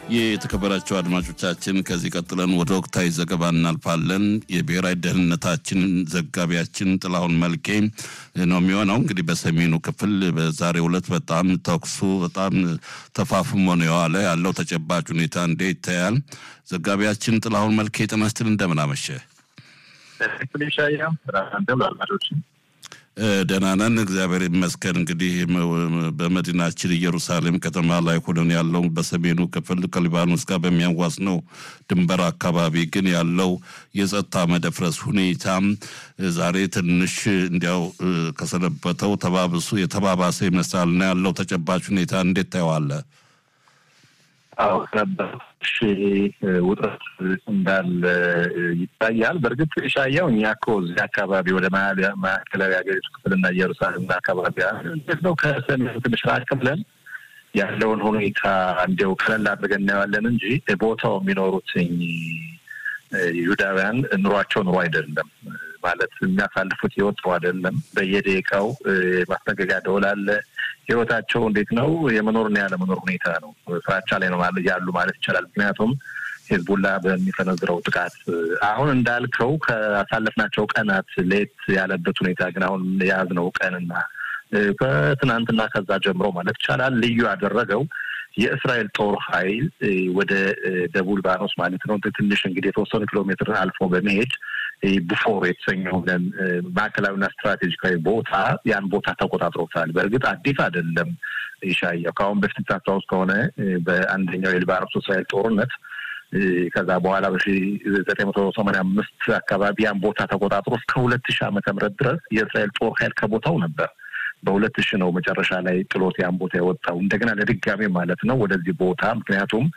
የተከበራቸው አድማጮቻችን ከዚህ ቀጥለን ወደ ወቅታዊ ዘገባ እናልፋለን። የብሔራዊ ደህንነታችን ዘጋቢያችን ጥላሁን መልኬ ነው የሚሆነው። እንግዲህ በሰሜኑ ክፍል በዛሬው ዕለት በጣም ተኩሱ በጣም ተፋፍሞ ነው የዋለ ያለው ተጨባጭ ሁኔታ እንዴት ይታያል? ዘጋቢያችን ጥላሁን መልኬ ጤና ይስጥልኝ፣ እንደምን አመሸ? ደህና ነን፣ እግዚአብሔር ይመስገን። እንግዲህ በመዲናችን ኢየሩሳሌም ከተማ ላይ ሆነን ያለው በሰሜኑ ክፍል ከሊባኖስ ጋር በሚያዋስነው ድንበር አካባቢ ግን ያለው የጸጥታ መደፍረስ ሁኔታም ዛሬ ትንሽ እንዲያው ከሰነበተው ተባብሱ የተባባሰ ይመስላል እና ያለው ተጨባጭ ሁኔታ እንዴት ታየዋለህ? አዎ ነበሽ ውጥረት እንዳለ ይታያል። በእርግጥ ሻያው እኛ እኮ እዚህ አካባቢ ወደ ማዕከላዊ ሀገሪቱ ክፍልና ኢየሩሳሌም አካባቢ እንዴት ነው ከሰሜኑ ትንሽ ራቅ ብለን ያለውን ሁኔታ እንዲያው ቀለል አድርገን እናየዋለን እንጂ ቦታው የሚኖሩትኝ ይሁዳውያን ኑሯቸው ኑሮ አይደለም ማለት የሚያሳልፉት ህይወት ጥሩ አይደለም። በየደቂቃው ማስጠንቀቂያ ደወል አለ። ህይወታቸው እንዴት ነው? የመኖርና ያለመኖር ሁኔታ ነው። ፍራቻ ላይ ነው ያሉ ማለት ይቻላል። ምክንያቱም ሄዝቡላ በሚፈነዝረው ጥቃት አሁን እንዳልከው ካሳለፍናቸው ቀናት ለየት ያለበት ሁኔታ ግን አሁን የያዝነው ቀንና ከትናንትና ከዛ ጀምሮ ማለት ይቻላል ልዩ ያደረገው የእስራኤል ጦር ኃይል ወደ ደቡብ ሊባኖስ ማለት ነው ትንሽ እንግዲህ የተወሰኑ ኪሎ ሜትር አልፎ በመሄድ ቡፎር የተሰኘውን ማዕከላዊና ስትራቴጂካዊ ቦታ ያን ቦታ ተቆጣጥሮታል። በእርግጥ አዲስ አይደለም። ይሻያው ከአሁን በፊት ታስታውስ ከሆነ በአንደኛው የሊባኖስ እስራኤል ጦርነት ከዛ በኋላ በሺ ዘጠኝ መቶ ሰማንያ አምስት አካባቢ ያን ቦታ ተቆጣጥሮ እስከ ሁለት ሺህ ዓመተ ምህረት ድረስ የእስራኤል ጦር ኃይል ከቦታው ነበር። በሁለት ሺህ ነው መጨረሻ ላይ ጥሎት ያን ቦታ የወጣው እንደገና ለድጋሜ ማለት ነው ወደዚህ ቦታ ምክንያቱም